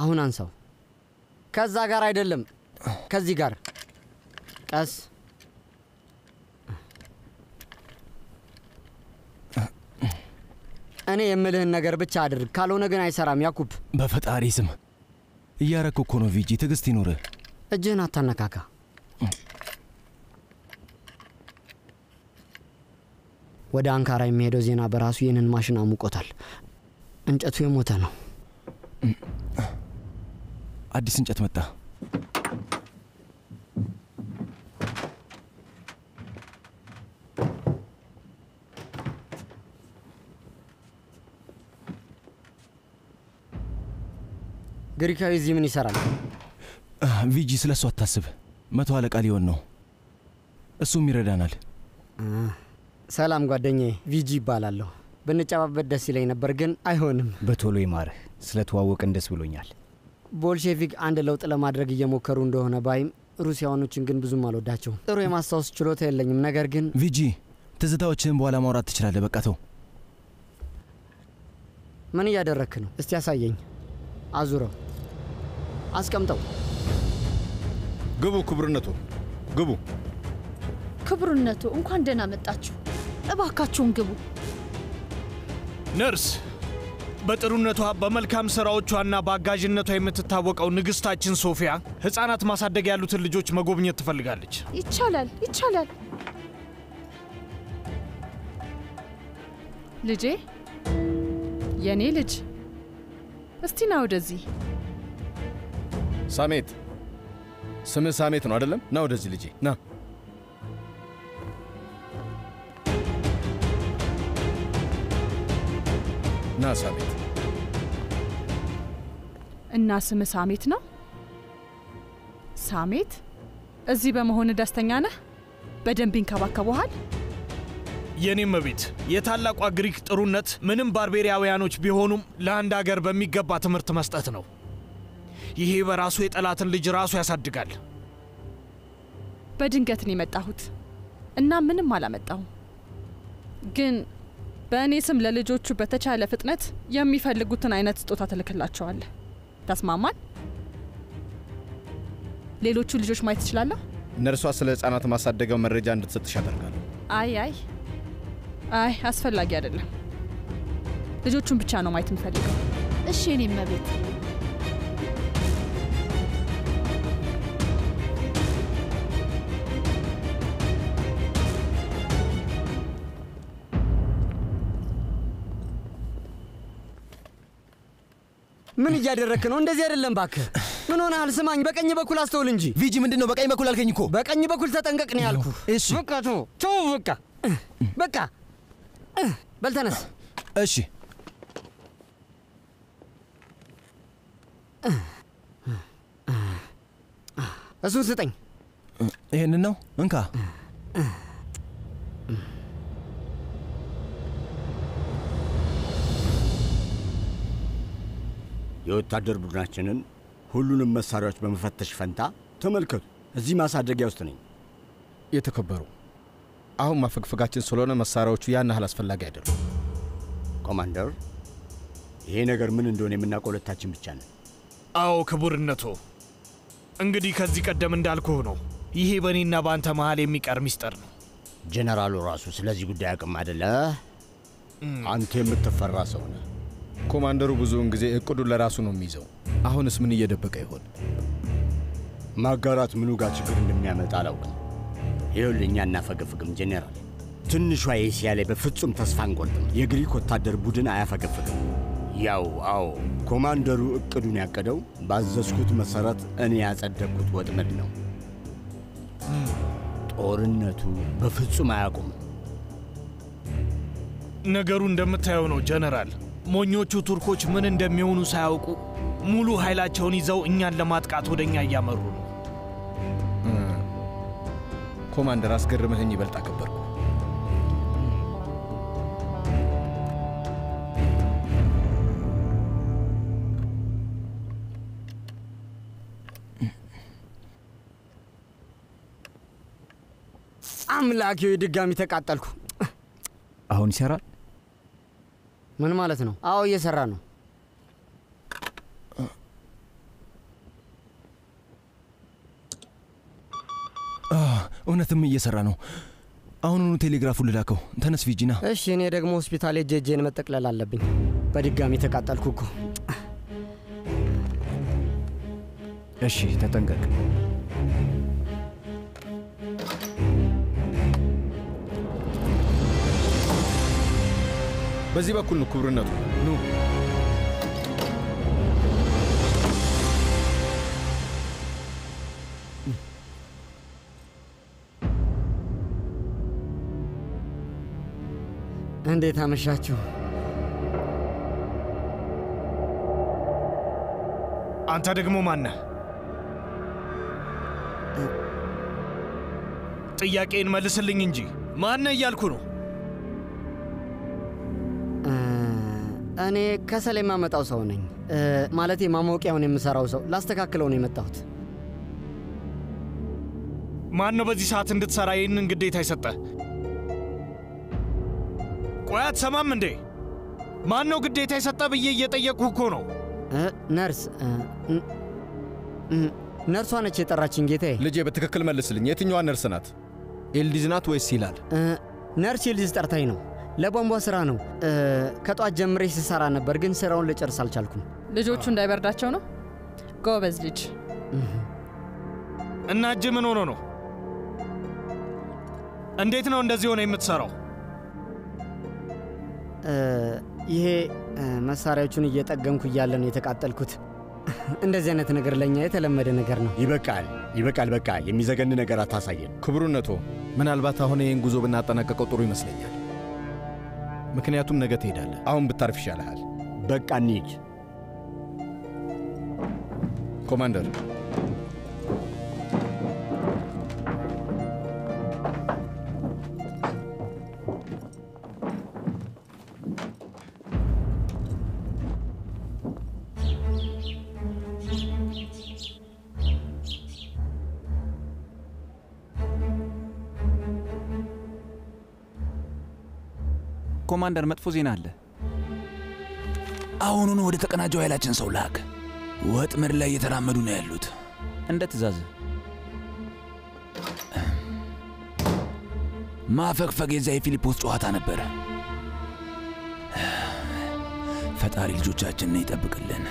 አሁን አንሳው። ከዛ ጋር አይደለም፣ ከዚህ ጋር ቀስ። እኔ የምልህን ነገር ብቻ አድርግ፣ ካልሆነ ግን አይሰራም። ያኩብ በፈጣሪ ስም እያረክ እኮ ነው። ቪጂ ትዕግስት ይኑርህ። እጅህን አታነካካ። ወደ አንካራ የሚሄደው ዜና በራሱ ይህንን ማሽን አሙቆታል። እንጨቱ የሞተ ነው። አዲስ እንጨት መጣ። ግሪካዊ እዚህ ምን ይሰራል? ቪጂ ስለ እሱ አታስብ። መቶ አለቃ ሊሆን ነው። እሱም ይረዳናል። ሰላም ጓደኛዬ፣ ቪጂ ይባላለሁ። ብንጨባበት ደስ ይለኝ ነበር፣ ግን አይሆንም። በቶሎ ይማርህ። ስለተዋወቅን ደስ ብሎኛል። ቦልሼቪክ አንድ ለውጥ ለማድረግ እየሞከሩ እንደሆነ ባይም ሩሲያኖችን ግን ብዙም አልወዳቸውም። ጥሩ የማስታወስ ችሎታ የለኝም። ነገር ግን ቪጂ ትዝታዎችህን በኋላ ማውራት ትችላለህ። በቃ ተው። ምን እያደረክ ነው? እስቲ ያሳየኝ። አዙረው፣ አስቀምጠው። ግቡ ክቡርነቱ፣ ግቡ። ክቡርነቱ እንኳን ደህና መጣችሁ። እባካችሁን ግቡ። ነርስ በጥሩነቷ በመልካም ስራዎቿና በአጋዥነቷ የምትታወቀው ንግስታችን ሶፊያ ህፃናት ማሳደግ ያሉትን ልጆች መጎብኘት ትፈልጋለች። ይቻላል፣ ይቻላል። ልጄ፣ የእኔ ልጅ፣ እስቲ ና ወደዚህ። ሳሜት፣ ስምህ ሳሜት ነው አይደለም? ና ወደዚህ ልጄ ና። ና ሳሜት። እና ስም ሳሜት ነው? ሳሜት፣ እዚህ በመሆን ደስተኛ ነህ? በደንብ ይንከባከቡሃል? የኔም ቤት የታላቋ ግሪክ ጥሩነት ምንም ባርቤሪያውያኖች ቢሆኑም ለአንድ አገር በሚገባ ትምህርት መስጠት ነው። ይሄ በራሱ የጠላትን ልጅ ራሱ ያሳድጋል። በድንገት ነው የመጣሁት እና ምንም አላመጣሁም። ግን በእኔ ስም ለልጆቹ በተቻለ ፍጥነት የሚፈልጉትን አይነት ስጦታ ትልክላቸዋለህ። ተስማማን? ሌሎቹ ልጆች ማየት ትችላለሁ? ነርሷ ስለ ህፃናት ማሳደጊያው መረጃ እንድትሰጥሽ ያደርጋሉ። አይ አይ አይ አስፈላጊ አይደለም። ልጆቹን ብቻ ነው ማየት የምፈልገው። እሺ የኔ እመቤት። ምን እያደረክ ነው? እንደዚህ አይደለም ባክህ። ምን ሆነሃል? ስማኝ፣ በቀኝ በኩል አስተውል እንጂ። ቪጂ ምንድን ነው በቀኝ በኩል አልከኝ እኮ። በቀኝ በኩል ተጠንቀቅ ነው ያልኩ። እሺ በቃ ተው ተው፣ በቃ በቃ። በል ተነስ። እሺ እሱን ስጠኝ። ይህንን ነው እንካ። የወታደር ቡድናችንን ሁሉንም መሳሪያዎች በመፈተሽ ፈንታ ተመልከቱ፣ እዚህ ማሳደጊያ ውስጥ ነኝ። የተከበሩ አሁን ማፈግፈጋችን ስለሆነ መሳሪያዎቹ ያን ያህል አስፈላጊ አይደሉም። ኮማንደር፣ ይሄ ነገር ምን እንደሆነ የምናውቀው ሁለታችን ብቻ ነን። አዎ ክቡርነቶ፣ እንግዲህ ከዚህ ቀደም እንዳልኩህ ነው። ይሄ በእኔና በአንተ መሃል የሚቀር ሚስጥር ነው። ጀነራሉ ራሱ ስለዚህ ጉዳይ አቅም አደለ። አንተ የምትፈራ ሰው ነህ። ኮማንደሩ ብዙውን ጊዜ እቅዱን ለራሱ ነው የሚይዘው። አሁንስ ምን እየደበቀ ይሆን? ማጋራት ምኑ ጋር ችግር እንደሚያመጣ አላውቅም። ይኸውልህ እኛ እናፈገፍግም ጄኔራል። ትንሿ ኤስያ ላይ በፍጹም ተስፋ አንቆርጥም። የግሪክ ወታደር ቡድን አያፈገፍግም። ያው አዎ፣ ኮማንደሩ እቅዱን ያቀደው ባዘዝኩት መሰረት እኔ ያጸደቅኩት ወጥመድ ነው። ጦርነቱ በፍጹም አያውቁም። ነገሩ እንደምታየው ነው ጀነራል። ሞኞቹ ቱርኮች ምን እንደሚሆኑ ሳያውቁ ሙሉ ኃይላቸውን ይዘው እኛን ለማጥቃት ወደ እኛ እያመሩ ነው። ኮማንደር አስገርምህኝ ይበልጥ አከበርኩ። አምላኬ ድጋሚ ተቃጠልኩ። አሁን ይሰራል? ምን ማለት ነው? አዎ እየሰራ ነው። እውነትም እየሰራ ነው። አሁኑኑ ቴሌግራፉን ልላከው። ተነስ ቪጂና። እሺ፣ እኔ ደግሞ ሆስፒታል ሄጄ እጄን መጠቅለል አለብኝ። በድጋሚ ተቃጠልኩ እኮ። እሺ ተጠንቀቅ። በዚህ በኩል ነው ክቡርነቱ። ኑ እንዴት አመሻችሁ? አንተ ደግሞ ማነህ? ጥያቄን መልስልኝ እንጂ ማነህ እያልኩ ነው። እ፣ እኔ ከሰል የማመጣው ሰው ነኝ። እ፣ ማለቴ ማሞቂያውን የምሰራው ሰው ላስተካክለው ነው የመጣሁት። ማን ነው በዚህ ሰዓት እንድትሰራ ይህንን ግዴታ የሰጠ? ቆይ አትሰማም እንዴ? ማን ነው ግዴታ የሰጠ ብዬ እየጠየቅኩህ እኮ ነው። እ፣ ነርስ እ፣ ን- ን- ነርሷ ነች የጠራችኝ ጌታዬ። ልጄ በትክክል መልስልኝ። የትኛዋ ነርስ ናት? ኤልዲዝ ናት ወይስ ይላል? እ፣ ነርስ ይልዝ ጠርታኝ ነው። ለቧንቧ ስራ ነው። እ፣ ከጧት ጀምሬ ስሰራ ነበር፣ ግን ስራውን ልጨርስ አልቻልኩም። ልጆቹ እንዳይበርዳቸው ነው። ጎበዝ ልጅ። እና እጅ ምን ሆኖ ነው? እንዴት ነው እንደዚህ ሆነ የምትሰራው? እ፣ ይሄ እ፣ መሳሪያዎቹን እየጠገንኩ እያለ ነው የተቃጠልኩት። እንደዚህ አይነት ነገር ለእኛ የተለመደ ነገር ነው። ይበቃል፣ ይበቃል። በቃ የሚዘገን ነገር አታሳየን። ክቡርነቶ፣ ምናልባት አሁን ይህን ጉዞ ብናጠናቀቀው ጥሩ ይመስለኛል። ምክንያቱም ነገ ትሄዳለህ። አሁን ብታርፍ ይሻልሃል። በቃ እንሂድ። ኮማንደር፣ ኮማንደር፣ መጥፎ ዜና አለ። አሁኑኑ ወደ ተቀናጀው ኃይላችን ሰው ላክ። ወጥመድ ላይ እየተራመዱ ነው ያሉት። እንደ ትእዛዝ። ማፈግፈግ የዛ የፊሊፖስ ጨዋታ ነበረ። ፈጣሪ ልጆቻችንን ይጠብቅልን።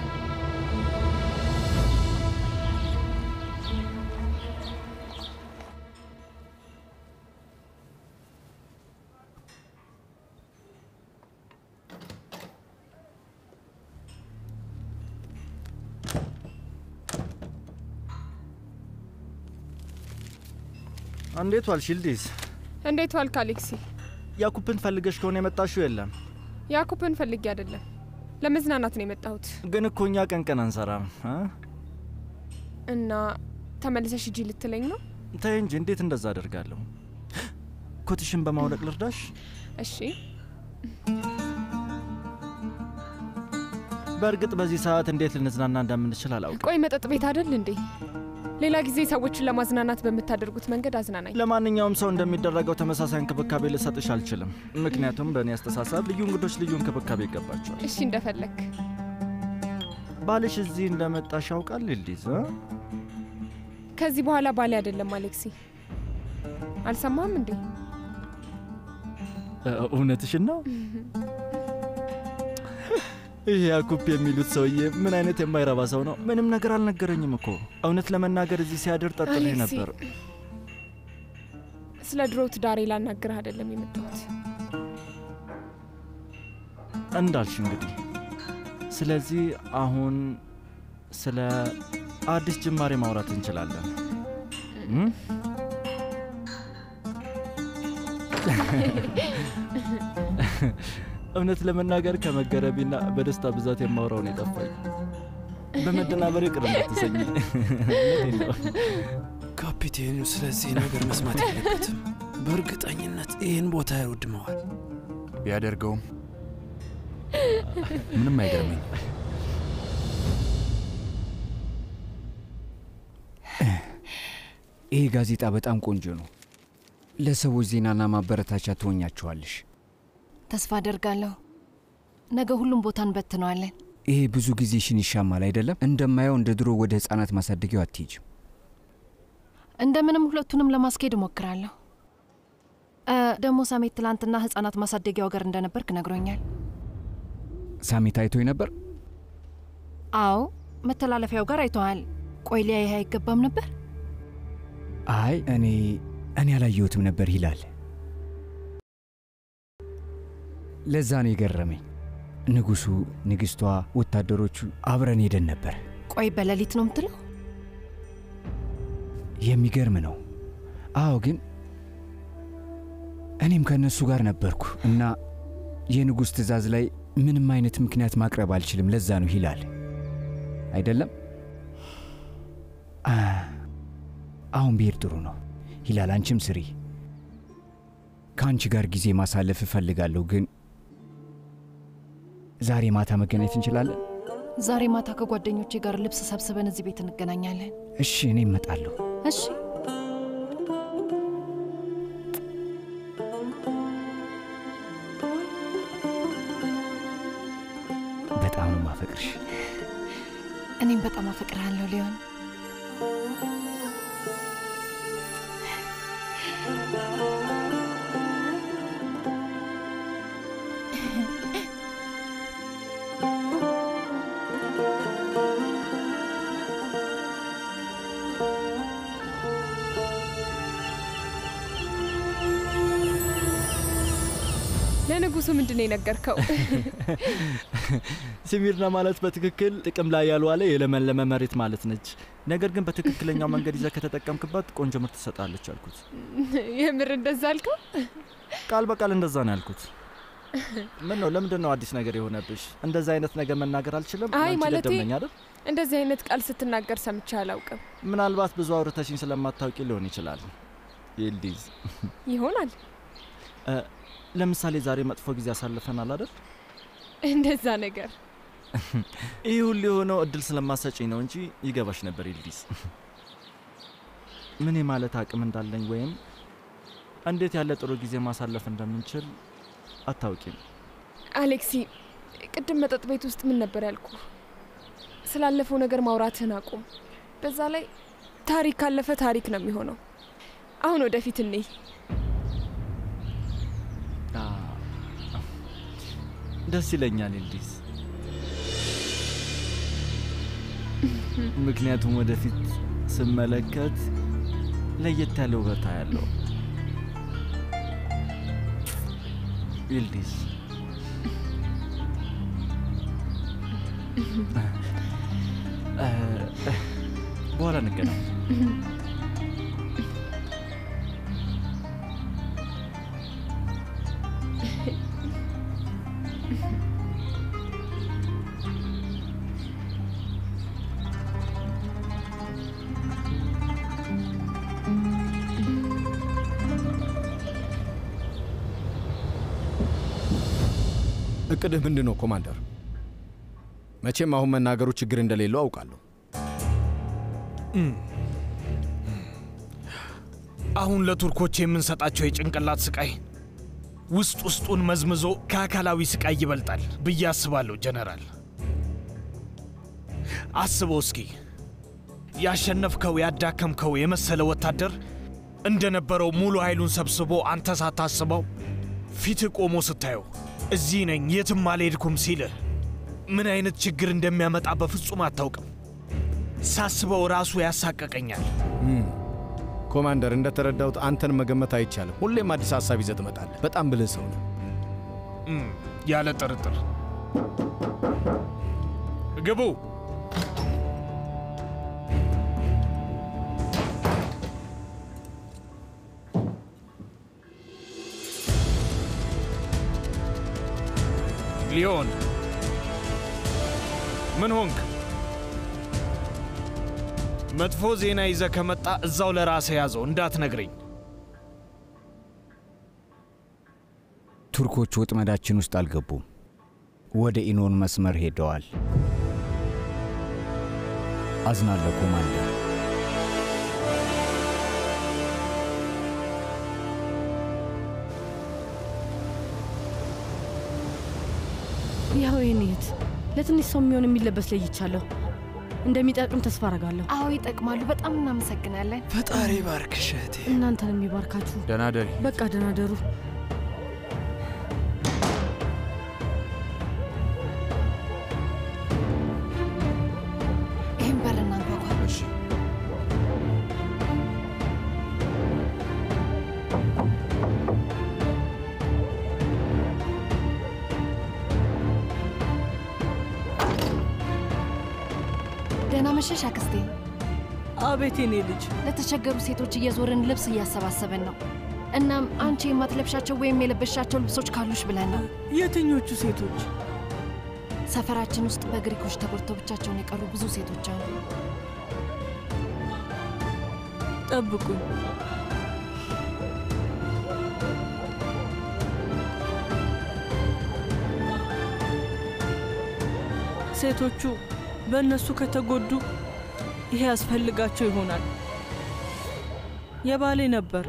እንዴት ዋልሽ ይልዲዝ? እንዴት ዋልክ አሌክሲ? ያኩብን ፈልገሽ ከሆነ የመጣሽው የለም። ያኩብን ፈልጌ አይደለም ለመዝናናት ነው የመጣሁት። ግን እኮ እኛ ቀን ቀን አንሰራም እ? እና ተመልሰሽ ሂጂ ልትለኝ ነው? ተይ እንጂ እንዴት እንደዛ አደርጋለሁ? ኮትሽን በማውለቅ ልርዳሽ? እሺ በእርግጥ በዚህ ሰዓት እንዴት ልንዝናና እንደምንችል አላውቅም። ቆይ መጠጥ ቤት አይደል እንዴ? ሌላ ጊዜ ሰዎችን ለማዝናናት በምታደርጉት መንገድ አዝናናኝ። ለማንኛውም ሰው እንደሚደረገው ተመሳሳይ እንክብካቤ ልሰጥሽ አልችልም። ምክንያቱም በእኔ አስተሳሰብ ልዩ እንግዶች ልዩ እንክብካቤ ይገባቸዋል። እሺ እንደፈለክ። ባልሽ እዚህ እንደመጣሽ ያውቃል ይልዲዝ? እ? ከዚህ በኋላ ባሌ አይደለም አሌክሲ። አልሰማም እንዴ? እ፣ እውነትሽን ነው? ይህ ያኩፕ የሚሉት ሰውዬ ምን አይነት የማይረባ ሰው ነው? ምንም ነገር አልነገረኝም እኮ። እውነት ለመናገር እዚህ ሲያድር ጠጥሬ አሌክሲ፣ ነበር። ስለ ድሮ ትዳሬ ላናግርህ አይደለም የመጣሁት። እንዳልሽ እንግዲህ። ስለዚህ አሁን ስለ አዲስ ጅማሬ ማውራት እንችላለን። እም? እውነት ለመናገር ከመገረቢና በደስታ ብዛት የማውራውን የጠፋኝ በመደናበር ቅር እንዳትሰኝ። እውነቴን ነው። ካፒቴኑ ስለዚህ ነገር መስማት የለበትም። በእርግጠኝነት ይህን ቦታ ያወድመዋል። ቢያደርገውም ምንም አይገርመኝ። ይህ ጋዜጣ በጣም ቆንጆ ነው። ለሰዎች ዜናና ማበረታቻ ትሆኛቸዋለሽ። ተስፋ አደርጋለሁ። ነገ ሁሉም ቦታ እንበትነዋለን። ይሄ ብዙ ጊዜሽን ይሻማል አይደለም? እንደማየው እንደ ድሮ ወደ ህፃናት ማሳደጊያው አትሄጅም። እንደምንም ሁለቱንም ለማስኬድ እሞክራለሁ። እ፣ ደግሞ ሳሜት ትላንትና ህጻናት ማሳደጊያው ጋር እንደነበርክ ነግሮኛል። ሳሜት አይቶኝ ነበር? አዎ መተላለፊያው ጋር አይተዋል። ቆይ ሊያይህ አይገባም ነበር? አይ እኔ እኔ አላየሁትም ነበር ይላል። ለዛ ነው የገረመኝ። ንጉሱ፣ ንግስቷ፣ ወታደሮቹ አብረን ሄደን ነበር። ቆይ በሌሊት ነው የምትለው? የሚገርም ነው። አዎ፣ ግን እኔም ከእነሱ ጋር ነበርኩ እና የንጉሥ ትእዛዝ ላይ ምንም አይነት ምክንያት ማቅረብ አልችልም። ለዛ ነው ይላል አይደለም። አ፣ አሁን ብሄድ ጥሩ ነው ይላል። አንቺም ስሪ። ከአንቺ ጋር ጊዜ ማሳለፍ እፈልጋለሁ፣ ግን ዛሬ ማታ መገናኘት እንችላለን? ዛሬ ማታ ከጓደኞቼ ጋር ልብስ ሰብስበን እዚህ ቤት እንገናኛለን። እሺ፣ እኔ እመጣለሁ። እሺ በጣም ነው ማፈቅርሽ። እኔም በጣም አፈቅርሃለሁ ሊሆን ለንጉሱ ምንድን ነው የነገርከው? ሲሚርና ማለት በትክክል ጥቅም ላይ ያልዋለ የለመለመ መሬት ማለት ነች። ነገር ግን በትክክለኛው መንገድ ይዘህ ከተጠቀምክባት ቆንጆ ምርት ትሰጣለች አልኩት። የምር እንደዛ አልከው? ቃል በቃል እንደዛ ነው ያልኩት። ምን ነው ለምንድን ነው አዲስ ነገር የሆነብሽ? እንደዚህ አይነት ነገር መናገር አልችልም። አይ አንቺ ማለቴ ደደብ ነኝ አይደል? እንደዚህ አይነት ቃል ስትናገር ሰምቼ አላውቅም። ምናልባት ብዙ አውርተሽኝ ስለማታውቂ ሊሆን ይችላል። ይልዲዝ ይሆናል እ፣ ለምሳሌ ዛሬ መጥፎ ጊዜ አሳልፈናል አይደል? እንደዛ ነገር ይህ ሁሉ የሆነው እድል ስለማሰጭኝ ነው እንጂ ይገባሽ ነበር ይልዲዝ። ምን የማለት አቅም እንዳለኝ ወይም እንዴት ያለ ጥሩ ጊዜ ማሳለፍ እንደምንችል አታውቂም። አሌክሲ፣ ቅድም መጠጥ ቤት ውስጥ ምን ነበር ያልኩ? ስላለፈው ነገር ማውራትህን አቁም። በዛ ላይ ታሪክ ካለፈ ታሪክ ነው የሚሆነው። አሁን ወደፊት እንይ። አ፣ ደስ ይለኛል ይልዲዝ፣ ምክንያቱም ወደፊት ስመለከት ለየት ያለ ውበታ ያለው ይልዲዝ እ፣ እ፣ በኋላ እንገናኝ። እቅድህ ምንድን ነው ኮማንደር? መቼም አሁን መናገሩ ችግር እንደሌለው አውቃለሁ። አሁን ለቱርኮች የምንሰጣቸው የጭንቅላት ስቃይ ውስጥ ውስጡን መዝምዞ ከአካላዊ ስቃይ ይበልጣል ብዬ አስባለሁ ጀነራል። አስበው እስኪ ያሸነፍከው ያዳከምከው የመሰለ ወታደር እንደነበረው ሙሉ ኃይሉን ሰብስቦ አንተ ሳታስበው ፊትህ ቆሞ ስታየው እዚህ ነኝ የትም አልሄድኩም ሲልህ ምን አይነት ችግር እንደሚያመጣ በፍጹም አታውቅም። ሳስበው ራሱ ያሳቀቀኛል። እም፣ ኮማንደር፣ እንደተረዳሁት አንተን መገመት አይቻልም። ሁሌም አዲስ ሀሳብ ይዘህ ትመጣለህ። በጣም ብልህ ሰው ነው። እም፣ ያለ ጥርጥር ግቡ። ሊዮን ምን ሆንክ? መጥፎ ዜና ይዘ ከመጣ እዛው ለራሴ ያዘው እንዳትነግረኝ። ቱርኮቹ ወጥመዳችን ውስጥ አልገቡም። ወደ ኢኖን መስመር ሄደዋል። አዝናለሁ ኮማንደር። ያው ይህን ይት ለትንሽ ሰው የሚሆን የሚለበስ ለይቻለሁ። እንደሚጠቅም ተስፋ አረጋለሁ። አዎ ይጠቅማሉ። በጣም እናመሰግናለን። ፈጣሪ ባርክሽ እህቴ። እናንተን የሚባርካችሁ። ደህና ደሪ። በቃ ደህና ደሩ። ይህን በር እናንኳኳ። እሺ። ደህና መሸሽ አክስቴ። አቤት የኔ ልጅ። ለተቸገሩ ሴቶች እየዞርን ልብስ እያሰባሰብን ነው። እናም አንቺ የማትለብሻቸው ወይም የለበሻቸው ልብሶች ካሉሽ ብለን ነው። የትኞቹ ሴቶች? ሰፈራችን ውስጥ በግሪኮች ተጎድተው ብቻቸውን የቀሩ ብዙ ሴቶች አሉ። ጠብቁኝ። ሴቶቹ በእነሱ ከተጎዱ ይሄ ያስፈልጋቸው ይሆናል። የባሌ ነበር።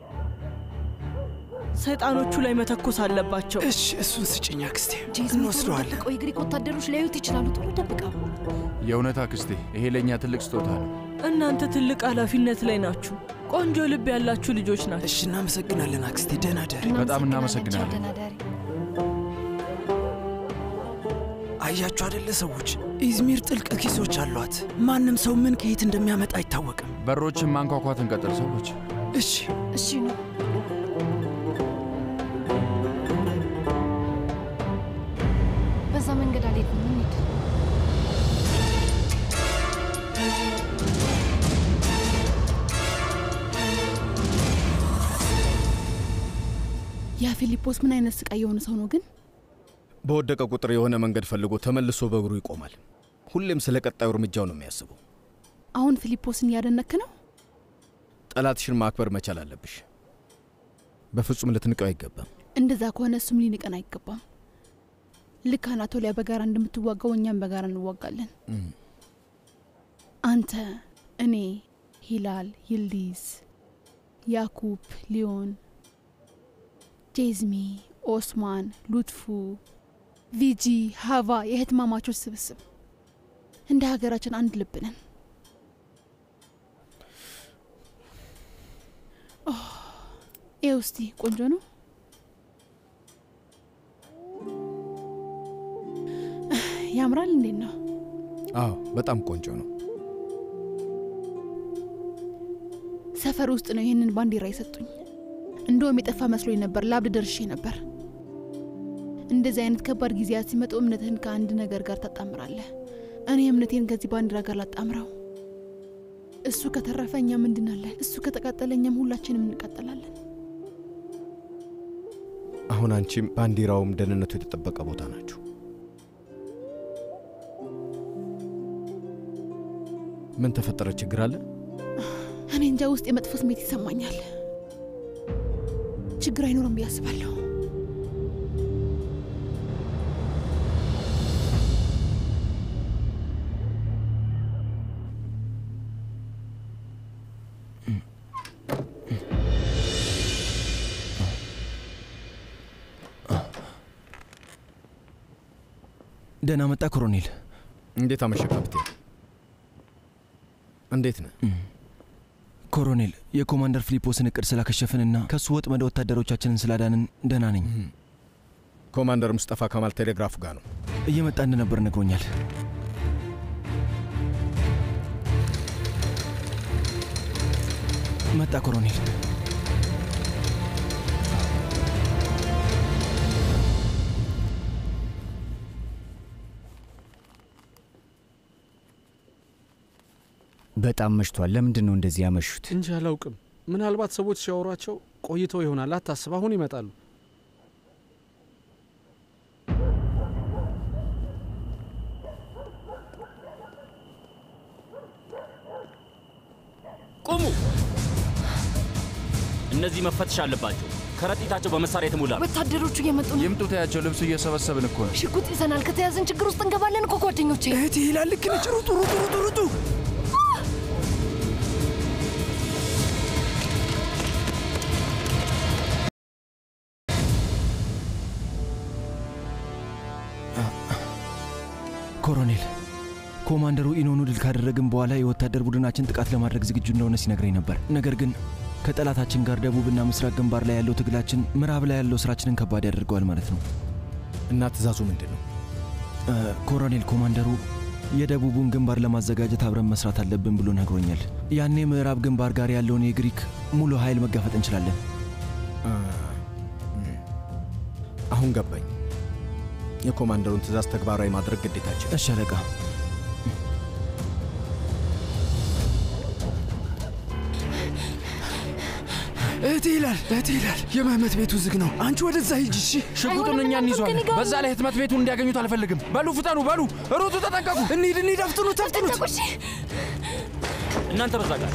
ሰይጣኖቹ ላይ መተኮስ አለባቸው። እሺ፣ እሱን ስጭኝ አክስቴ፣ ጄዝሚ እንወስደዋለን። ደብቀው የግሪክ ወታደሮች ሊያዩት ይችላሉ። ቶሎ ደብቀው። የእውነት አክስቴ፣ ይሄ ለእኛ ትልቅ ስጦታ ነው። እናንተ ትልቅ ኃላፊነት ላይ ናችሁ። ቆንጆ ልብ ያላችሁ ልጆች ናቸው። እሺ፣ እናመሰግናለን አክስቴ። ደህና ደሪ። በጣም እናመሰግናለን። ደህና ደሪ። አያችሁ አደለ ሰዎች፣ ኢዝሚር ጥልቅ ኪሶች አሏት። ማንም ሰው ምን ከየት እንደሚያመጣ አይታወቅም። በሮችን ማንኳኳት እንቀጥል ሰዎች። እሺ እሺ ነው። በዛ መንገድ አልሄድንም። እንሂድ። ያ ፊሊጶስ ምን አይነት ስቃይ የሆነ ሰው ነው ግን? በወደቀ ቁጥር የሆነ መንገድ ፈልጎ ተመልሶ በእግሩ ይቆማል። ሁሌም ስለ ቀጣዩ እርምጃው ነው የሚያስበው። አሁን ፊሊጶስን እያደነክ ነው? ጠላትሽን ማክበር መቻል አለብሽ። በፍጹም ልትንቀው አይገባም። እንደዛ ከሆነ እሱም ሊንቀን አይገባም። ልክ አናቶሊያ በጋራ እንደምትዋጋው እኛም በጋራ እንዋጋለን። አንተ፣ እኔ፣ ሂላል፣ ይልዲዝ፣ ያኩብ፣ ሊዮን፣ ጄዝሚ፣ ኦስማን፣ ሉትፉ፣ ቪጂ፣ ሀቫ የህትማማቾች ስብስብ እንደ ሀገራችን አንድ ልብ ነን። ይህ ውስቲ ቆንጆ ነው። ያምራል። እንዴት ነው? አዎ በጣም ቆንጆ ነው። ሰፈር ውስጥ ነው ይህንን ባንዲራ የሰጡኝ። እንደውም የጠፋ መስሎኝ ነበር። ላብድ ደርሼ ነበር። እንደዚህ አይነት ከባድ ጊዜያት ሲመጡ እምነትህን ከአንድ ነገር ጋር ታጣምራለህ። እኔ እምነቴን ከዚህ ባንዲራ ጋር ላጣምረው። እሱ ከተረፈ እኛም እንድናለን። እሱ ከተቃጠለ እኛም ሁላችንም እንቃጠላለን። አሁን አንቺም ባንዲራውም ደህንነቱ የተጠበቀ ቦታ ናችሁ። ምን ተፈጠረ? ችግር አለ? እኔ እንጃ ውስጥ የመጥፎ ስሜት ይሰማኛል። ችግር አይኖርም ብዬ አስባለሁ። ደህና መጣ ኮሎኔል። እንዴት አመሸ ካፕቴን? እንዴት ነህ? ኮሎኔል፣ የኮማንደር ፊሊጶስን እቅድ ስላከሸፍንና ከእሱ ወጥመድ ወታደሮቻችንን ስላዳንን ደህና ነኝ። ኮማንደር ሙስጠፋ ከማል ቴሌግራፉ ጋር ነው። እየመጣ እንደነበር ነግሮኛል። መጣ ኮሎኔል። በጣም መሽቷል። ለምንድን ነው እንደዚህ ያመሹት? እንጂ አላውቅም። ምናልባት ሰዎች ሲያወሯቸው ቆይተው ይሆናል። አታስብ፣ አሁን ይመጣሉ። ቁሙ! እነዚህ መፈተሽ አለባቸው። ከረጢታቸው በመሳሪያ የተሞላ ነው። ወታደሮቹ እየመጡ ነው። ይምጡ፣ ተያቸው። ልብሱ እየሰበሰብን እኮ ነው። ሽጉጥ ይዘናል። ከተያዝን ችግር ውስጥ እንገባለን እኮ ጓደኞቼ። እህቴ ይላል። ልክ ነች። ሩጡ፣ ሩጡ፣ ሩጡ፣ ሩጡ። ኮሎኔል ኮማንደሩ ኢኖኑ ድል ካደረግን በኋላ የወታደር ቡድናችን ጥቃት ለማድረግ ዝግጁ እንደሆነ ሲነግረኝ ነበር። ነገር ግን ከጠላታችን ጋር ደቡብና ምስራቅ ግንባር ላይ ያለው ትግላችን ምዕራብ ላይ ያለው ስራችንን ከባድ ያደርገዋል ማለት ነው። እና ትእዛዙ ምንድን ነው? ኮሎኔል ኮማንደሩ የደቡቡን ግንባር ለማዘጋጀት አብረን መስራት አለብን ብሎ ነግሮኛል። ያኔ ምዕራብ ግንባር ጋር ያለውን የግሪክ ሙሉ ኃይል መጋፈጥ እንችላለን። አሁን ገባኝ። የኮማንደሩን ትእዛዝ ተግባራዊ ማድረግ ግዴታችን። እሺ አለቃ። እህቴ ይላል እህቴ ይላል የመህመት ቤቱ ዝግ ነው። አንቺ ወደዛ ሂጂ እሺ። ሽጉጡን እኛ እንይዟለን። በዛ ላይ ህትመት ቤቱን እንዲያገኙት አልፈልግም። በሉ ፍጠኑ፣ በሉ ሩጡ፣ ተጠንቀቁ። እንሂድ እንሂድ፣ አፍጥኑት አፍጥኑት። እናንተ በዛ ጋር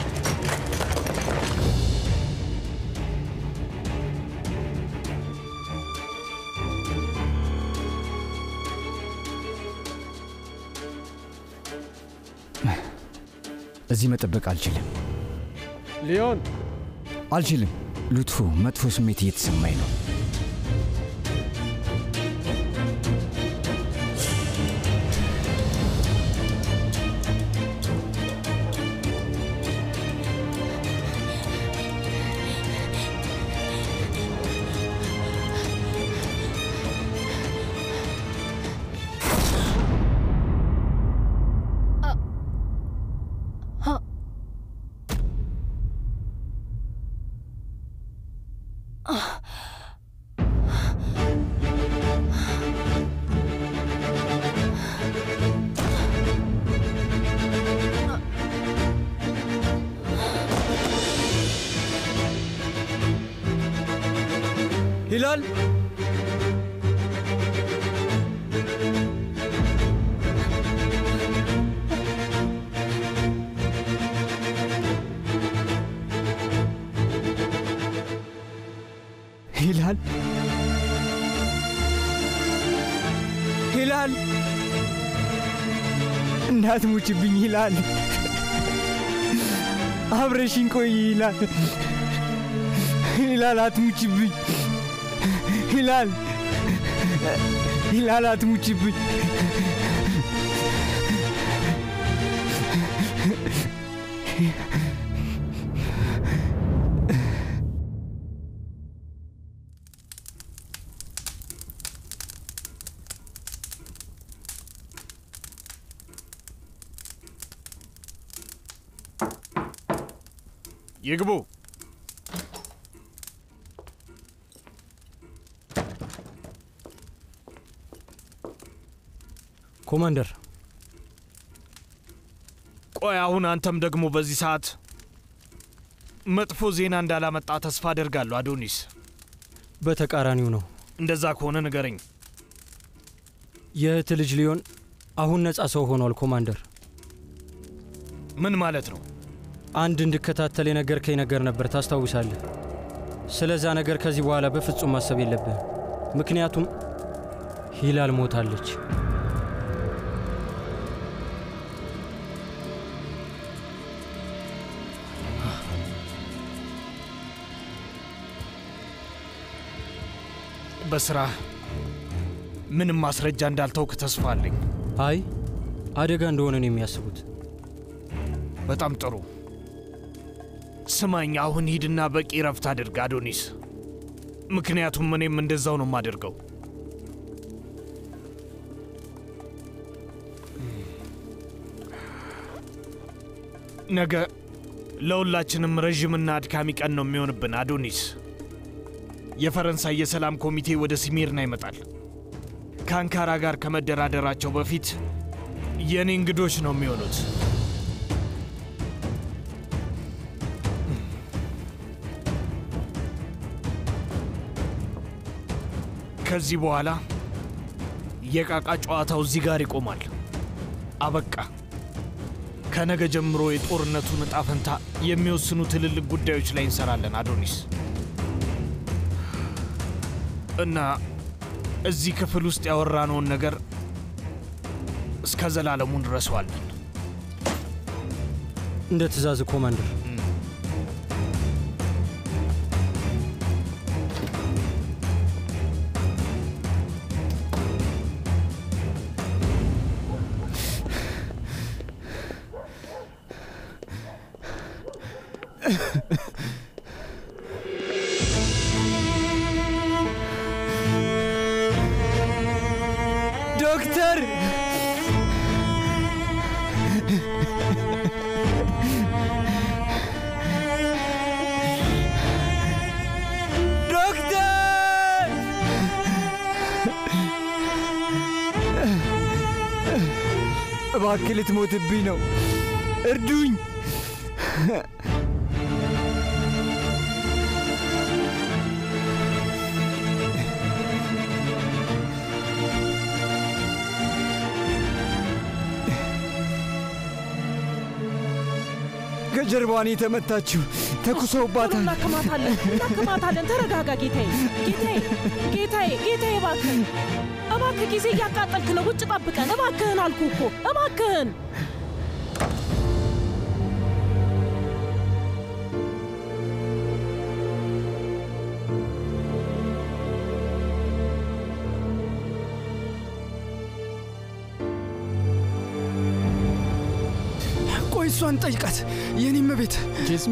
እዚህ መጠበቅ አልችልም። ሊዮን አልችልም። ሉትፉ መጥፎ ስሜት እየተሰማኝ ነው። ሂላል ሂላል ሂላል እንዳትሙችብኝ ሂላል አብረሽኝ ቆይ ሂላል ሂላል አትሙችብኝ ሂላል ሂላል አትሙችብኝ ይግቡ። ኮማንደር ቆይ አሁን አንተም ደግሞ በዚህ ሰዓት መጥፎ ዜና እንዳላመጣ ተስፋ አደርጋለሁ አዶኒስ። በተቃራኒው ነው። እንደዛ ከሆነ ንገረኝ። የእህት ልጅ ሊዮን አሁን ነፃ ሰው ሆኗል ኮማንደር። ምን ማለት ነው? አንድ እንድከታተል የነገርከኝ ነገር ነበር ታስታውሳለህ? ስለዛ ነገር ከዚህ በኋላ በፍጹም ማሰብ የለብህም። ምክንያቱም ሂላል ሞታለች። በስራ ምንም ማስረጃ እንዳልተውክ ተስፋ አለኝ። አይ አደጋ እንደሆነ ነው የሚያስቡት። በጣም ጥሩ። ስማኝ፣ አሁን ሂድና በቂ ረፍት አድርግ አዶኒስ። ምክንያቱም እኔም እንደዛው ነው የማደርገው። ነገ ለሁላችንም ረዥምና አድካሚ ቀን ነው የሚሆንብን አዶኒስ። የፈረንሳይ የሰላም ኮሚቴ ወደ ሲሜርና ይመጣል። ከአንካራ ጋር ከመደራደራቸው በፊት የእኔ እንግዶች ነው የሚሆኑት። ከዚህ በኋላ የቃቃ ጨዋታው እዚህ ጋር ይቆማል። አበቃ። ከነገ ጀምሮ የጦርነቱን እጣ ፈንታ የሚወስኑ ትልልቅ ጉዳዮች ላይ እንሰራለን አዶኒስ። እና እዚህ ክፍል ውስጥ ያወራነውን ነገር እስከ ዘላለሙ እንረሳዋለን። እንደ ትእዛዝ ኮማንደር። ዶክተር ዶክተር እባክህ ልትሞትብኝ ነው። እርዱኝ። ከጀርባዋን የተመታችው ተኩሰውባታል። እናክማታለን፣ እናክማታለን። ተረጋጋ ጌታዬ፣ ጌታዬ፣ ጌታዬ፣ ጌታዬ፣ እባክህን፣ እባክህ ጊዜ እያቃጠልክ ነው። ውጭ ጠብቀን፣ እባክህን አልኩ እኮ እባክህን። ቆይ እሷን ጠይቃት። የኔም ቤት ጄስሚ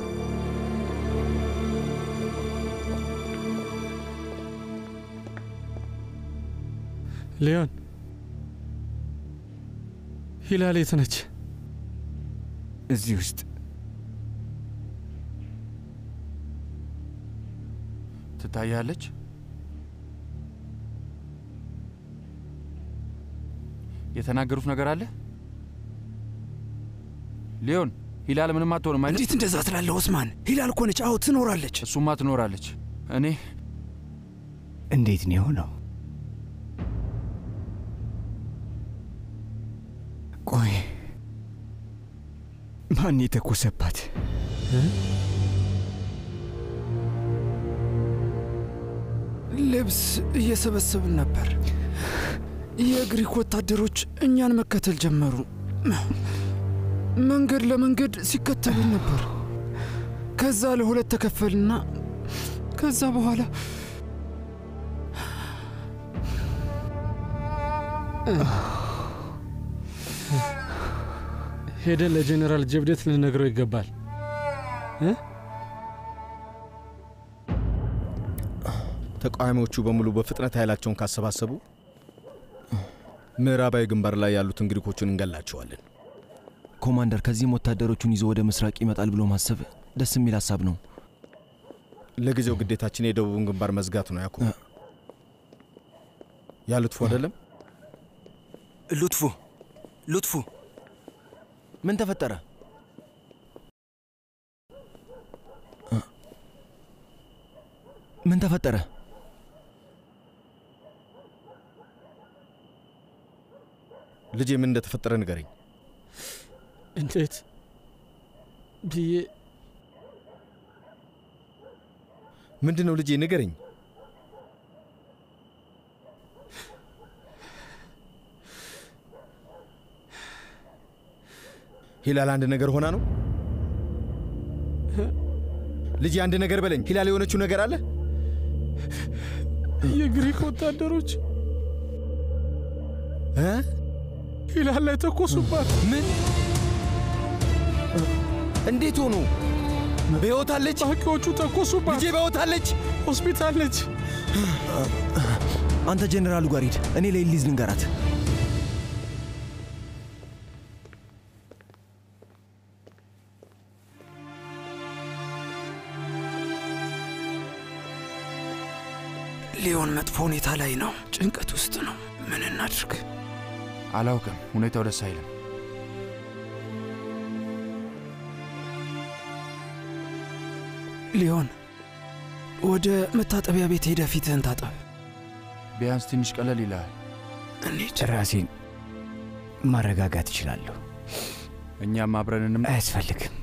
ሊዮን ሂላል የት ነች? እዚህ ውስጥ ትታያለች። የተናገሩት ነገር አለ። ሊዮን ሂላል ምንም አትሆንም አይደል? እንዴት እንደዛ ትላለህ ኦስማን? ሂላል እኮ ነች። አዎ ትኖራለች። እሱማ ትኖራለች። እኔ እንዴት ነው የሆነው? ቆይ ማን የተኮሰባት? ልብስ እየሰበሰብን ነበር። የግሪክ ወታደሮች እኛን መከተል ጀመሩ። መንገድ ለመንገድ ሲከተሉን ነበር። ከዛ ለሁለት ተከፈልና ከዛ በኋላ ሄደን ለጄኔራል ጀብዴት ልነግረው ይገባል እ ተቃዋሚዎቹ በሙሉ በፍጥነት ኃይላቸውን ካሰባሰቡ ምዕራባዊ ግንባር ላይ ያሉትን ግሪኮችን እንገላቸዋለን። ኮማንደር፣ ከዚህም ወታደሮቹን ይዞ ወደ ምስራቅ ይመጣል ብሎ ማሰብ ደስ የሚል ሀሳብ ነው። ለጊዜው ግዴታችን የደቡብን ግንባር መዝጋት ነው። ያኩ ያ ሉትፉ አይደለም? ሉትፉ ሉትፉ፣ ምን ተፈጠረ? ምን ተፈጠረ? ልጄ ምን እንደተፈጠረ ንገረኝ። እንዴት ብዬ ምንድን ነው ልጄ ንገረኝ። ሂላል አንድ ነገር ሆና ነው? ልጄ አንድ ነገር በለኝ። ሂላል የሆነችው ነገር አለ? የግሪክ ወታደሮች እ ሂላል ላይ ተኮሱባት። ምን? እንዴት ሆኑ? በሕይወት አለች? ታዋቂዎቹ ተኮሱባት። ልጄ በሕይወት አለች? ሆስፒታል ነች። አንተ ጄኔራሉ ጋር ሂድ፣ እኔ ለኤሊዝ ልንገራት። ሊዮን መጥፎ ሁኔታ ላይ ነው። ጭንቀት ውስጥ ነው። ምን እናድርግ? አላውቅም። ሁኔታው ደስ አይልም። ሊዮን ወደ መታጠቢያ ቤት ሄደ ፊትህን ታጠብ። ቢያንስ ትንሽ ቀለል ይልሃል። እንሂድ። ራሴን ማረጋጋት እችላለሁ። እኛም አብረንንም አያስፈልግም።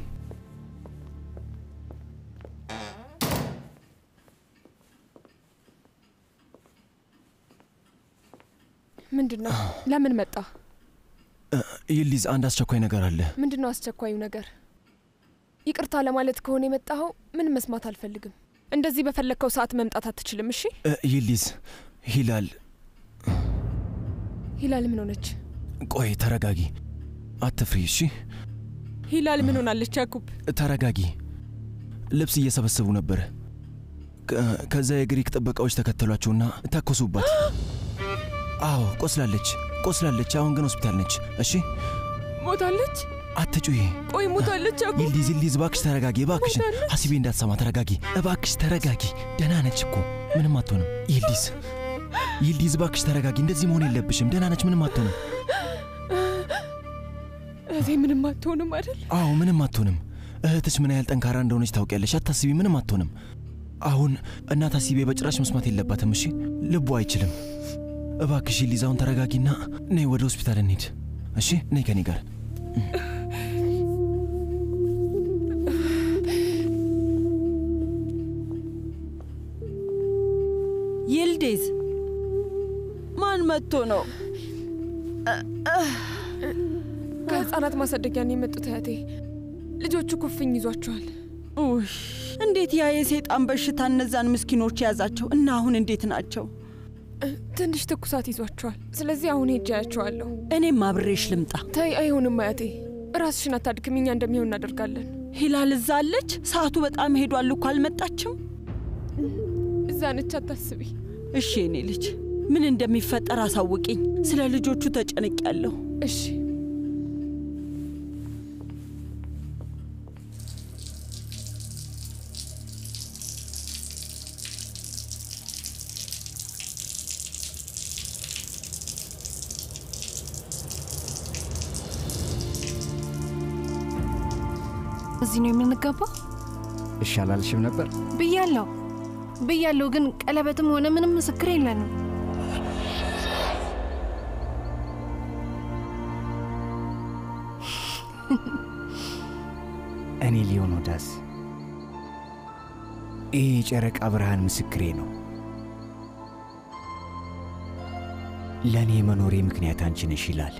ምንድን ነው? ለምን መጣ? ይሊዝ፣ አንድ አስቸኳይ ነገር አለ። ምንድን ነው አስቸኳዩ ነገር? ይቅርታ ለማለት ከሆነ የመጣኸው ምን መስማት አልፈልግም። እንደዚህ በፈለግከው ሰዓት መምጣት አትችልም። እሺ እ፣ ይሊዝ፣ ሂላል፣ ሂላል ምን ሆነች? ቆይ ተረጋጊ፣ አትፍሪ። እሺ ሂላል ምን ሆናለች? ያኩብ ተረጋጊ። ልብስ እየሰበሰቡ ነበረ። ከ- ከዛ የግሪክ ጥበቃዎች ተከተሏቸውና ተኮሱባት። አዎ ቆስላለች፣ ቆስላለች። አሁን ግን ሆስፒታል ነች። እሺ ሞታለች? አትጩሂ። ቆይ ሞታለች አኩ ይልዲዝ ይልዲዝ፣ እባክሽ ተረጋጊ፣ እባክሽን። ሀሲቤ እንዳትሰማ ተረጋጊ፣ እባክሽ ተረጋጊ። ደህና ነች እኮ ምንም አትሆንም። ይልዲዝ ይልዲዝ፣ እባክሽ ተረጋጊ። እንደዚህ መሆን የለብሽም። ደህና ነች፣ ምንም አትሆንም። እህቴ ምንም አትሆንም አይደል? አዎ ምንም አትሆንም። እህትሽ ምን ያህል ጠንካራ እንደሆነች ታውቂያለሽ። አታስቢ፣ ምንም አትሆንም። አሁን እናት ሀሲቤ በጭራሽ መስማት የለባትም። እሺ ልቡ አይችልም። እባክሽ ይልዲዝ፣ አሁን ተረጋጊና ነይ ወደ ሆስፒታል እንሂድ። እሺ ነይ ከኔ ጋር ይልዲዝ ማን መጥቶ ነው? ከህፃናት ማሳደጊያ ነው የመጡት እህቴ። ልጆቹ ኩፍኝ ይዟቸዋል። ውይ እንዴት ያ የሴጣን በሽታ እነዛን ምስኪኖች ያዛቸው እና አሁን እንዴት ናቸው? ትንሽ ትኩሳት ይዟቸዋል። ስለዚህ አሁን ሄጄ አያቸዋለሁ። እኔም አብሬሽ ልምጣ። ተይ፣ አይሆንም አያቴ። ራስሽን አታድክም። እኛ እንደሚሆን እናደርጋለን። ሂላል እዛ አለች? ሰዓቱ በጣም ሄዷል እኮ አልመጣችም? እዛ ነች፣ አታስቢ። እሺ የኔ ልጅ ምን እንደሚፈጠር አሳውቂኝ። ስለ ልጆቹ ተጨንቄያለሁ። እሺ እዚህ ነው የምንገባው እሺ አላልሽም ነበር? ብያለሁ ብያለሁ፣ ግን ቀለበትም ሆነ ምንም ምስክር የለንም። እኔ ሊዮኖዳስ ይህ የጨረቃ ብርሃን ምስክሬ ነው። ለእኔ የመኖሬ ምክንያት አንቺ ነሽ ይላል።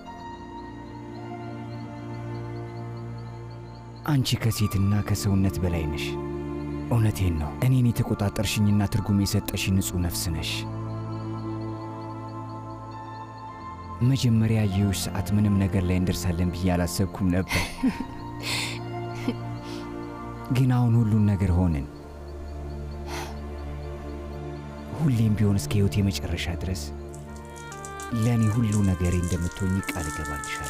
አንቺ ከሴትና ከሰውነት በላይ ነሽ። እውነቴን ነው። እኔን የተቆጣጠርሽኝና ትርጉም የሰጠሽ ንጹሕ ነፍስ ነሽ። መጀመሪያ ያየሁሽ ሰዓት ምንም ነገር ላይ እንደርሳለን ብዬ አላሰብኩም ነበር። ግን አሁን ሁሉን ነገር ሆንን። ሁሌም ቢሆን እስከ ሕይወት የመጨረሻ ድረስ ለእኔ ሁሉ ነገሬ እንደምትሆኝ ቃል እገባልሻለሁ።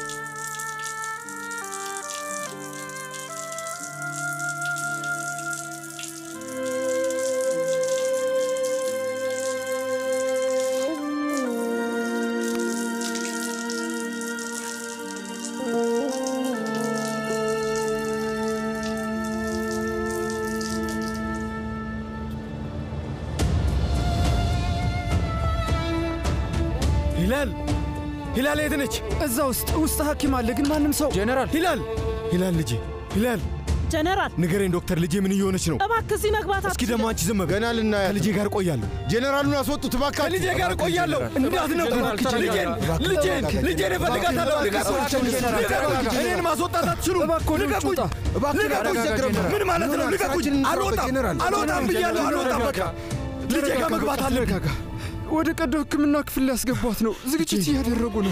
ሂላል ሂላል የት ነች? እዛ ውስጥ ውስጥ ሐኪም አለ፣ ግን ማንም ሰው ጀነራል ሂላል ሂላል ልጄ ሂላል ጀነራል ንገረኝ ዶክተር፣ ልጄ ምን እየሆነች ነው? እባክህ እዚህ መግባት እስኪ ደግሞ አንቺ ዝም በል። ገና ልናያት ከልጄ ጋር እቆያለሁ። ጄኔራሉን አስወጡት እባካችሁ። ከልጄ ጋር እቆያለሁ። እንዳትነኩ። ልጄን ልጄን ልጄን እፈልጋታለሁ። ልቀቁኝ! ልቀቁኝ! እኔን ማስወጣት አትችሉም። ልቀቁኝ! ልቀቁኝ! ምን ማለት ነው? ልቀቁኝ! አልወጣም አልወጣም ብያለሁ። አልወጣም በቃ ልጄ ጋር መግባት አለብኝ። ወደ ቀዶ ሕክምና ክፍል ሊያስገቧት ነው። ዝግጅት እያደረጉ ነው።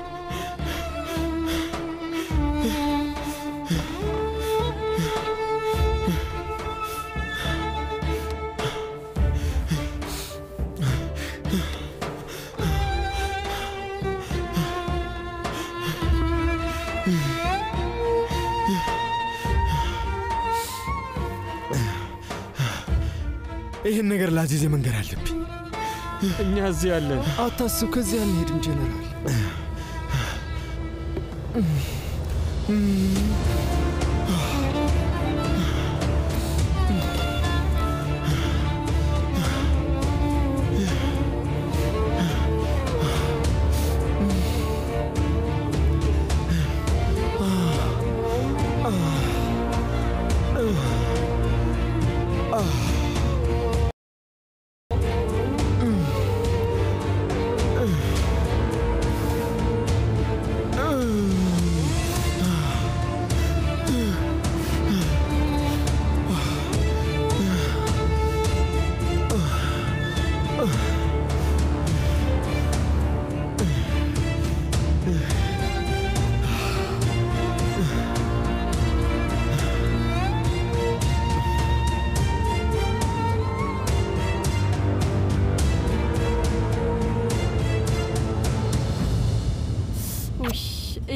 ይህን ነገር ለአዚዜ መንገር አለብኝ። እኛ እዚህ ያለን አታስብ፣ ከዚህ አንሄድም ጄኔራል።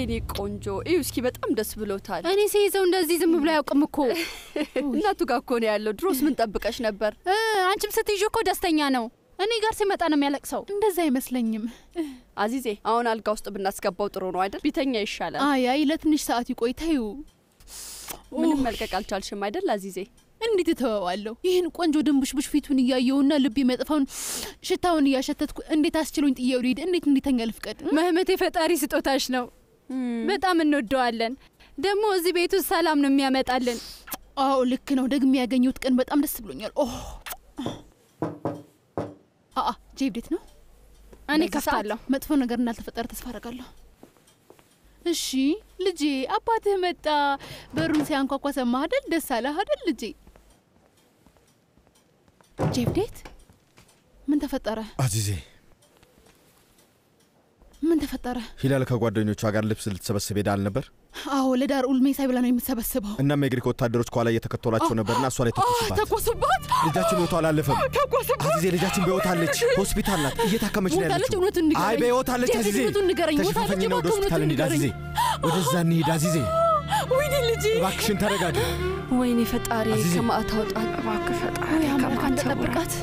የኔ ቆንጆ እዩ እስኪ በጣም ደስ ብሎታል። እኔ ሲይዘው እንደዚህ ዝም ብሎ አያውቅም እኮ። እናቱ ጋር እኮ ነው ያለው። ድሮስ ምን ጠብቀሽ ነበር? እ፣ አንቺም ስትይዥ እኮ ደስተኛ ነው። እኔ ጋር ሲመጣ ነው የሚያለቅሰው። እንደዛ አይመስለኝም። አዚዜ አሁን አልጋ ውስጥ ብናስገባው ጥሩ ነው አይደል? ቢተኛ ይሻላል። አይ አይ፣ ለትንሽ ሰዓት ይቆይ። ተይው። ምንም መልቀቅ አልቻልሽም አይደል አዚዜ? እንዴት እተወዋለሁ? ይህን ቆንጆ ድንቡሽቡሽ ፊቱን እያየውና ልብ የሚያጠፋውን ሽታውን እያሸተትኩ እንዴት አስችሎኝ ጥዬው ልሂድ? እንዴት እንዲተኛ ልፍቀድ? መህመት የፈጣሪ ስጦታሽ ነው። በጣም እንወደዋለን። ደግሞ እዚህ ቤት ውስጥ ሰላም ነው የሚያመጣልን። አዎ ልክ ነው። ደግሜ ያገኘሁት ቀን በጣም ደስ ብሎኛል። ኦ አአ ጄብዴት ነው። እኔ በዚህ ከፍታለሁ። መጥፎ ነገር እንዳልተፈጠረ ተስፋ አደርጋለሁ። እሺ ልጄ፣ አባትህ መጣ። በሩን ሲያንኳኳ ሰማህ አይደል? ደስ አለህ አይደል ልጄ? ጄብዴት ምን ተፈጠረ? አዚዜ ምን ተፈጠረ? ሂላል ከጓደኞቿ ጋር ልብስ ልትሰበስብ ሄዳ አልነበር? አዎ ለዳር ኡልሜሳ ብላ ነው የምትሰበስበው። እናም የግሪክ ወታደሮች ከኋላ እየተከተሏቸው ነበርና እሷ ላይ ተኮሱባት። ተኮሱባት። ልጃችን ህይወቷ አላለፈም። ተኮሱባት። አዚዜ ልጃችን በህይወት አለች፣ ሆስፒታል ናት፣ እየታከመች ነው ሞታለች? ያለችው። እውነቱን ንገረኝ። አይ በህይወት አለች ጄብዴት፣ አዚዜ። እውነቱን ንገረኝ። ተሸፋፈኝና ሞታለች? ወደ ሆስፒታል እባክህ እንሂድ አዚዜ። እውነቱን ወደዛ እንሂድ አዚዜ። ወይኔ ልጄ፣ እባክሽን ተረጋጊ። ወይኔ ፈጣሪ አዚዜ። ከማዕት አውጣት። እባክህ ፈጣሪ አምላክ ከማዕት አንተ ሰውረን። ጠብቃት።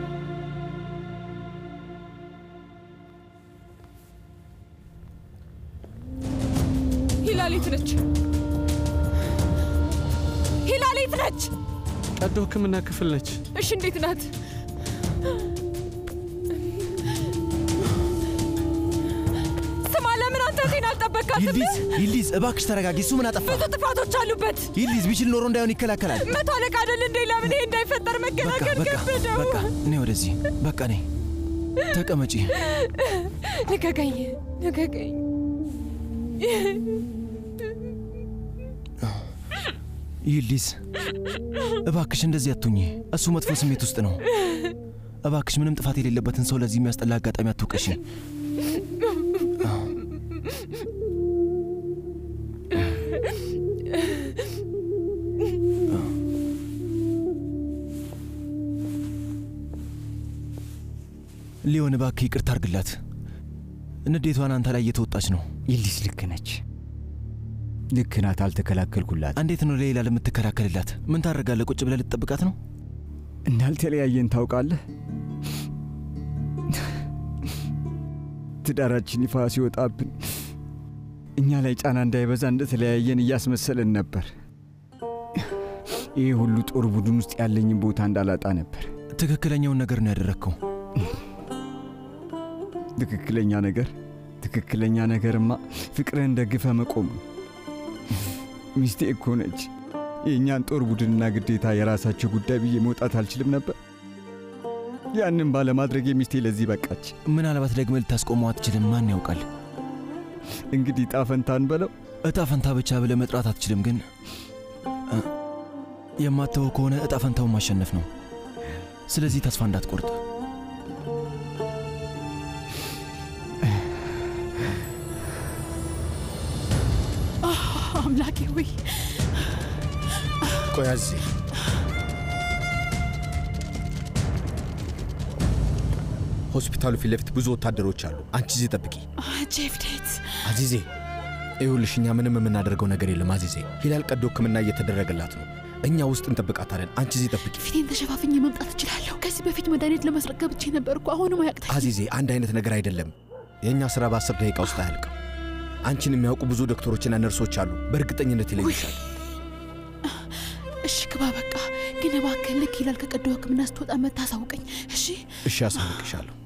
ሂላሊት ነች። ሂላሊት ነች። ቀዶ ሕክምና ክፍል ነች። እሺ እንዴት ናት? ስማ፣ ለምን አንተ ዜና አልጠበቃትም? ይልዲዝ ይልዲዝ፣ እባክሽ ተረጋጊ። እሱ ምን አጠፋ? ብዙ ጥፋቶች አሉበት። ይልዲዝ ቢችል ኖሮ እንዳይሆን ይከላከላል። መቶ አለቃ አይደል እንዴ? ለምን ይሄ እንዳይፈጠር መከላከል በቃ ከበደው? በቃ፣ እኔ ወደዚህ በቃ፣ እኔ ተቀመጪ። ልቀቀኝ፣ ልቀቀኝ። ይልዲዝ፣ እባክሽ እንደዚህ አትሁኚ። እሱ መጥፎ ስሜት ውስጥ ነው። እባክሽ ምንም ጥፋት የሌለበትን ሰው ለዚህ የሚያስጠላ አጋጣሚ አትውቀሺ። ሊሆን እባክህ ይቅርታ አርግላት። ንዴቷን አንተ ላይ እየተወጣች ነው። ይልዲዝ ልክ ነች፣ ልክ ናት። አልተከላከልኩላት። እንዴት ነው ለሌላ ለምትከላከልላት? ምን ታደርጋለህ? ቁጭ ብለህ ልትጠብቃት ነው? እንዳልተለያየን ታውቃለህ። ትዳራችን ይፋ ሲወጣብን እኛ ላይ ጫና እንዳይበዛ እንደተለያየን እያስመሰልን ነበር። ይህ ሁሉ ጦር ቡድን ውስጥ ያለኝን ቦታ እንዳላጣ ነበር። ትክክለኛውን ነገር ነው ያደረግከው። ትክክለኛ ነገር ትክክለኛ ነገርማ ፍቅርህን ደግፈ መቆም ነው። ሚስቴ እኮ ነች። የእኛን ጦር ቡድንና ግዴታ የራሳቸው ጉዳይ ብዬ መውጣት አልችልም ነበር። ያንን ባለማድረግ ሚስቴ ለዚህ በቃች። ምናልባት ደግመህ ልታስቆመው አትችልም። ማን ያውቃል? እንግዲህ እጣ ፈንታን በለው። እጣ ፈንታ ብቻ ብለህ መጥራት አትችልም፣ ግን እ፣ የማትተወው ከሆነ እጣ ፈንታውን ማሸነፍ ነው። ስለዚህ ተስፋ እንዳትቆርጥ። አምላኬ ሆይ ቆይ አዚዜ፣ ሆስፒታሉ ፊት ለፊት ብዙ ወታደሮች አሉ። አንቺ እዚህ ጠብቂ። ጄፍዴት አዚዜ፣ ይኸውልሽ እኛ ምንም የምናደርገው ነገር የለም አዚዜ። ሂላል ቀዶ ሕክምና እየተደረገላት ነው። እኛ ውስጥ እንጠብቃታለን። አንቺ እዚህ ጠብቂ። ፊቴን ተሸፋፍኜ መምጣት እችላለሁ። ከዚህ በፊት መድኃኒት ለመስረቅ ገብቼ ነበርኩ። አሁንም አያቅተኝ። አዚዜ፣ አንድ አይነት ነገር አይደለም። የእኛ ስራ በአስር ደቂቃ ውስጥ አያልቅም። አንቺን የሚያውቁ ብዙ ዶክተሮችና ነርሶች አሉ። በእርግጠኝነት ይለዩሻል። እሺ ግባ በቃ። ግን እባክህ ልክ ይላል ከቀዶ ሕክምና ስትወጣ መታሳውቀኝ። እሺ እሺ፣ አሳውቅሻለሁ።